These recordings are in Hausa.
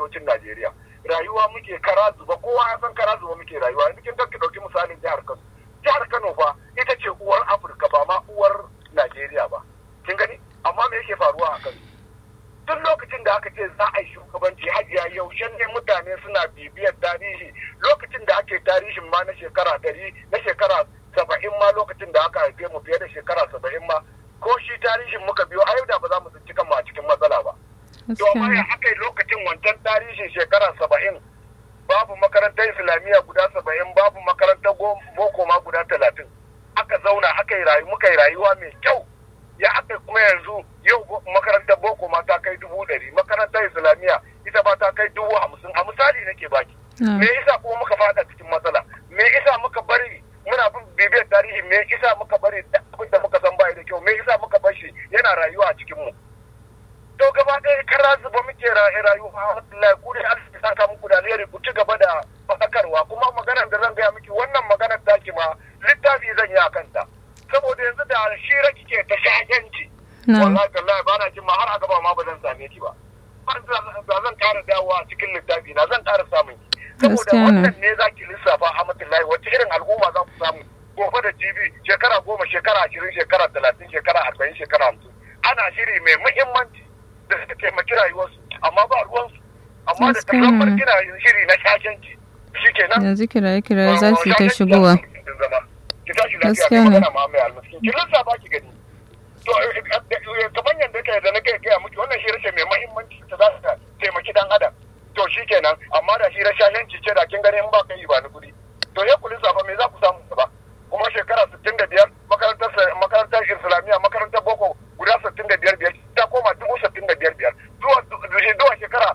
arewacin Najeriya rayuwa muke kara zuba kowa ya san kara zuba muke rayuwa yanzu kin ki dauki misalin jihar Kano jihar Kano fa ita ce uwar Afirka ba ma uwar Najeriya ba kin gani amma me yake faruwa a Kano duk lokacin da aka ce za a yi shugabanci hajiya yaushe ne mutane suna bibiyar tarihi lokacin da ake tarihin ma na shekara ɗari na shekara saba'in ma lokacin da aka haife mu fiye da shekara saba'in ma ko shi tarihin muka biyo a da ba za mu tsinci kanmu a cikin matsala ba. Domin ya aka yi lokacin wancan tarihin shekara saba'in babu makarantar islamiyya guda saba'in babu makarantar boko ma guda talatin aka zauna aka yi rayu muka yi rayuwa mai kyau ya aka kuma yanzu yau makarantar boko ma ta kai dubu ɗari makarantar islamiyya ita ba ta kai dubu hamsin a misali nake baki me yasa kuma muka fada cikin matsala me yasa muka bari muna bin bibiyar tarihi me yasa muka bari abin da muka san bai da kyau me yasa muka bar shi yana rayuwa a cikin mu to gaba ɗaya kara zuba muke rayuwa alhamdulillah ku dai Allah ya saka muku da alheri ku ci gaba da faɗakarwa kuma maganar da zan gaya miki wannan maganar taki ma littafi zan yi a kanta saboda yanzu da shira kike ta shaganci wallahi wallahi ba na jin ma har a gaba ma ba zan same ki ba ba zan ƙara dawowa a cikin littafi na zan ƙara samun ki saboda wannan ne za ki lissafa Ahmadullahi wacce irin al'umma za ku samu gobe da jibi shekara goma shekara ashirin shekara talatin shekara arba'in shekara hamsin ana shiri mai muhimmanci da suka taimaki rayuwarsu amma ba ruwansu amma da takamar kina shiri na shakenci shi kenan yanzu kiraye kiraye za su yi ta shigowa ki tashi lafiya ga magana ma mai almiskin ki lissafa ki gani to kamar yadda kai da na kai kai miki wannan shi rashin mai muhimmanci ta za ta taimaki dan adam to shi kenan amma da shi rashashanci ce da kin gani in ba kai ba ni kuɗi to ya ku lissafa me za ku samu ba kuma shekara 65 makarantar makarantar islamiyya makarantar boko guda 65 biyar ta koma dubu 65 biyar zuwa zuwa shekara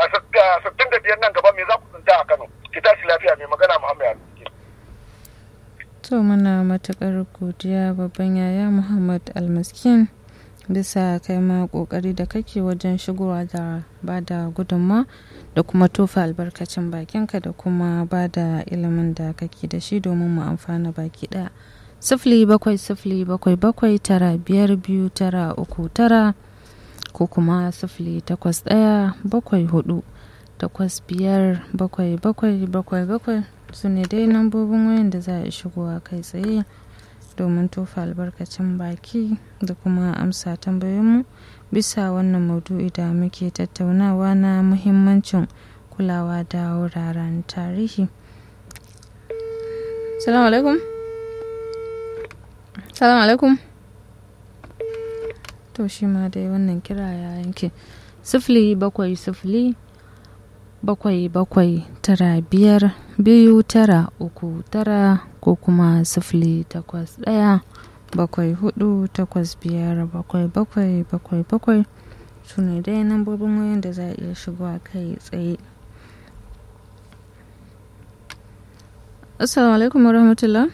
65 nan gaba me za ku tsinta a Kano ki tashi lafiya mai magana Muhammad To muna matuƙar godiya babban yaya Muhammad Almaskin bisa kai ma ƙoƙari da kake wajen shigowa da ba da gudunma da kuma tofa albarkacin bakinka da kuma ba da ilimin da kake da shi domin mu amfana baki ɗaya. Sifili bakwai sifili bakwai bakwai tara biyar biyu tara uku tara ko kuma sifili takwas ɗaya bakwai hudu takwas biyar bakwai bakwai bakwai bakwai su ne dai lambobin wayan da za a shigowa kai tsaye domin tofa albarkacin baki da kuma amsa tambayoyinmu bisa wannan maudu'i da muke tattaunawa na muhimmancin kulawa da wuraren tarihi salamu alaikum salamu alaikum to shi ma dai wannan kira ya yanke sifili bakwai sifili bakwai bakwai tara biyar biyu tara uku tara ko kuma sifili takwas ɗaya bakwai hudu takwas biyar bakwai bakwai bakwai bakwai su ne dai nambobin wayan da za a iya shigowa kai tsaye assalamu alaikum warahmatullah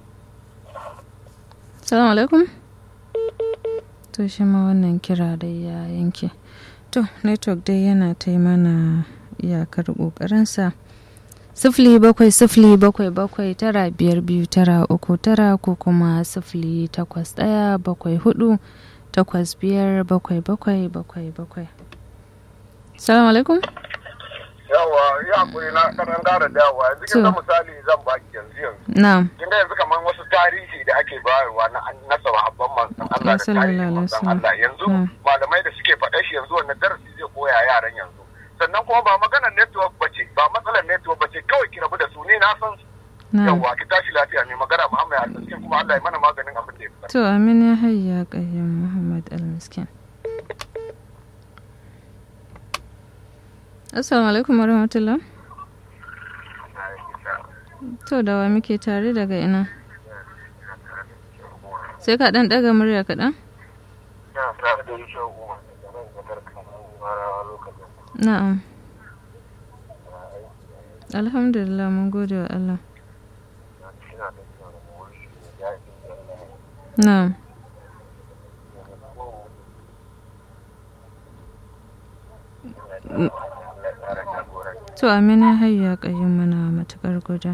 assalamu alaikum to shi ma wannan kira dai ya yanke to network dai yana ta mana iyakar ƙoƙarinsa sifili bakwai sifili bakwai bakwai tara biyar biyu tara uku tara ko kuma sifili takwas ɗaya bakwai hudu takwas biyar bakwai bakwai bakwai bakwai salamu alaikum yawa ya hakuri na kanan gara dawa yanzu kin ga misali zan baki yanzu yanzu na'am kin ga yanzu kamar wasu tarihi da ake bayarwa na na sahabban manzon Allah da tarihin manzon Allah yanzu malamai da suke faɗa shi yanzu wannan darasi zai koya yaran yanzu sannan kuma ba maganar network ba ce ba matsalar network ba ce kawai ki rabu da su ne na san su yawwa ki tashi lafiya mai magana Muhammad Al-Miskin kuma Allah ya mana maganin abin da ya fi to amin ya hayya qayyim Muhammad Al-Miskin Assalamu alaikum warahmatullah to da wa muke tare daga ina sai ka dan daga murya kaɗan? Na'am. Alhamdulillah mun gode wa Allah. Na'am. To amina hayya kayyum mana matukar guda.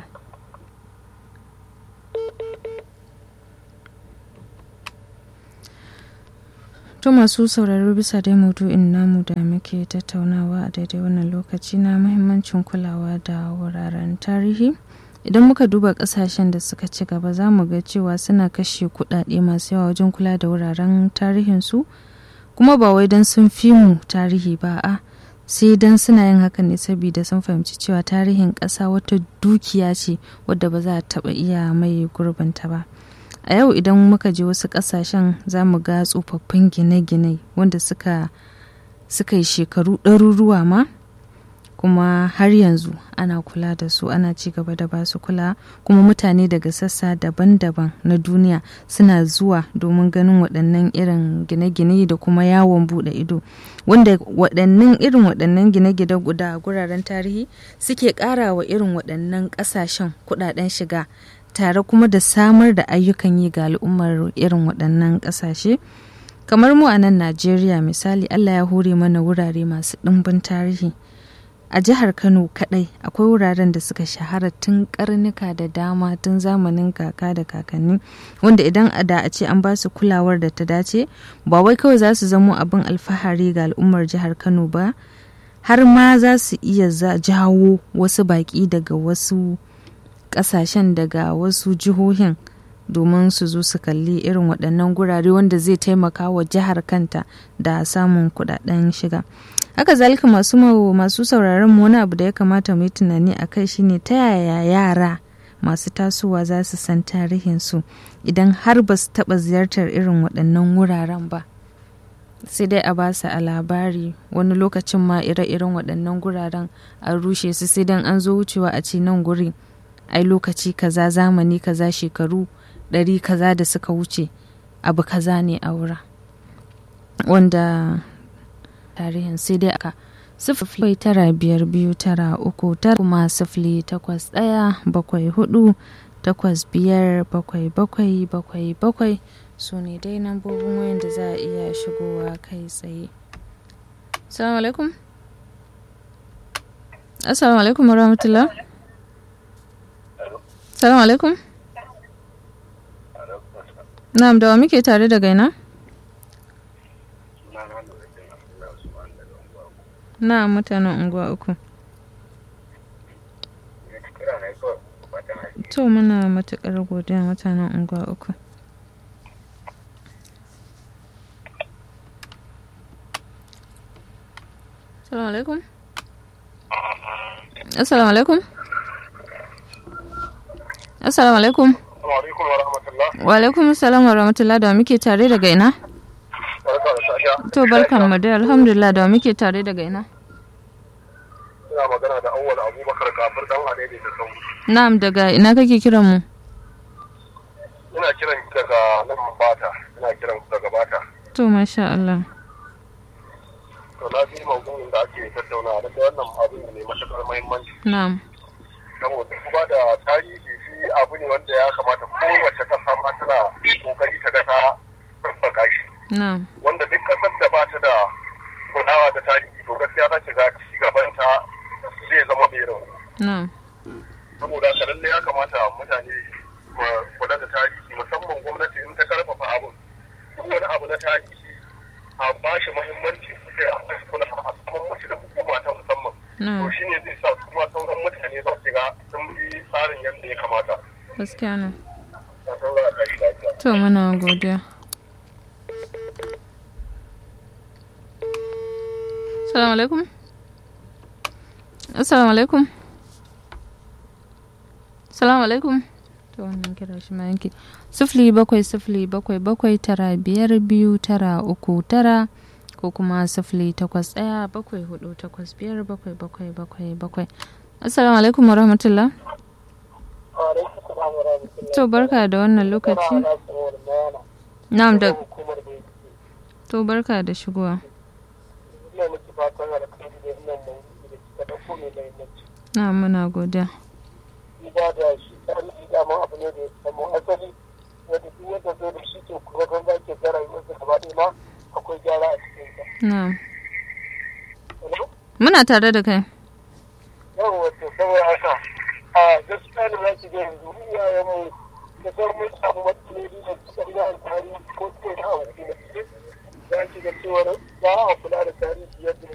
To masu sauraro bisa dai maudu'in namu da muke tattaunawa a daidai wannan lokaci na muhimmancin kulawa da wuraren tarihi. Idan muka duba kasashen da suka ci gaba za mu ga cewa suna kashe kuɗaɗe masu yawa wajen kula da wuraren tarihinsu kuma ba wai don sun fi mu tarihi ba a sai don suna yin hakan ne saboda sun fahimci cewa tarihin ƙasa wata dukiya ce wadda ba za a taɓa iya mai gurbinta ba. a yau idan muka je wasu kasashen za mu ga tsofaffin gine-gine wanda suka suka yi shekaru ɗaruruwa ma kuma har yanzu ana kula da su ana ci gaba da ba su kula kuma mutane daga sassa daban-daban na duniya suna zuwa domin ganin waɗannan irin gine-gine da kuma yawon buɗe ido wanda waɗannan irin waɗannan gine-gine guda guraren tarihi suke ƙara wa irin waɗannan ƙasashen kuɗaɗen shiga tare kuma da samar da ayyukan yi ga al'ummar irin waɗannan ƙasashe kamar mu a nan najeriya misali allah ya hore mana wurare masu ɗimbin tarihi a jihar kano kaɗai akwai wuraren da suka shahara tun karnuka da dama tun zamanin kaka da kakanni wanda idan a da a ce an ba su kulawar da ta dace ba wai kawai za su zamo abin alfahari ga al'ummar jihar kano ba har ma za su iya jawo wasu baƙi daga wasu kasashen daga wasu jihohin domin su zo su kalli irin waɗannan gurare wanda zai taimaka wa jihar kanta da samun kuɗaɗen shiga haka zalika masu masu sauraron mu wani abu da ya kamata mu yi tunani a kai shine ta yaya yara masu tasowa za su san tarihinsu idan har ba su taɓa ziyartar irin waɗannan wuraren ba sai dai a ba su a labari wani lokacin ma ire-iren waɗannan guraren a rushe su sai dan an zo wucewa a ce nan guri ai lokaci kaza zamani kaza shekaru ɗari kaza da suka wuce abu kaza ne a wura wanda tarihin sai dai aka sifili tara biyar biyu tara uku tara kuma sifili takwas ɗaya bakwai hudu takwas biyar bakwai bakwai bakwai bakwai su ne dai nambobin wayan da za a iya shigowa kai tsaye assalamu alaikum assalamu alaikum warahmatullah Salamu alaikum. Na'am da wa muke tare da gaina? Na'am mutanen unguwa uku. To muna matuƙar godiya mutanen unguwa uku. Assalamu alaikum. Assalamu alaikum. Assalamu alaikum. Wa alaikum salam wa rahmatullah da muke tare daga ina? To barkan mu dai alhamdulillah da muke tare daga ina? Ina magana da awwal Abubakar kafir dan Adede da sau. Na'am daga ina kake kiran mu? Ina kiran daga nan Bata, ina kiran daga Bata. To masha Allah. To na ji maudu'in da ake tattaunawa da wannan abin ne matuƙar muhimmanci. Na'am. Saboda kuma da tarihi shi abu ne wanda ya kamata kowace ƙasa ma tana kokari ta ga ta tabbaka shi. Na'am. Wanda duk ƙasar da ba ta da kulawa da tarihi to gaskiya za ki ga ci gaban ta zai zama mai rauni. Na'am. Saboda haka lallai ya kamata mutane mu kula da tarihi musamman gwamnati in ta karfafa abun. Duk wani abu na tarihi a ba shi muhimmanci sai a bashi kula a saman mashi da hukuma ta musamman. To Na'am. shi ne zai sa kuma sauran mutane za su ga sun bi tsarin yadda ya kamata. Gaskiya ne. Na saurara da shi lafiya. To muna godiya. Assalamu alaikum. Assalamu alaikum. Assalamu alaikum. To wannan kira shi ma yanke. Sifili bakwai sifili bakwai bakwai tara biyar biyu tara uku tara ko kuma sifili takwas ɗaya bakwai hudu takwas biyar bakwai bakwai bakwai bakwai. Assalamu alaikum wa rahmatullah. To barka da wannan lokaci. Na'am da to barka da shigowa. Na'am muna godiya. Duba da shi tarihi dama abu ne da ya samu asali wanda duk wanda zo da shi to kuma kan zaki ga rayuwarsa gaba ɗaya ma akwai gyara a cikin sa. Na'am. Hello? Muna tare da kai. Yau wato saboda haka a gaskiya da za ki ga yanzu iyayenmu da sauran mun samu matsaloli da suka riga tarihi ko ko na abu da za ki ga cewar ba a kula da tarihi yadda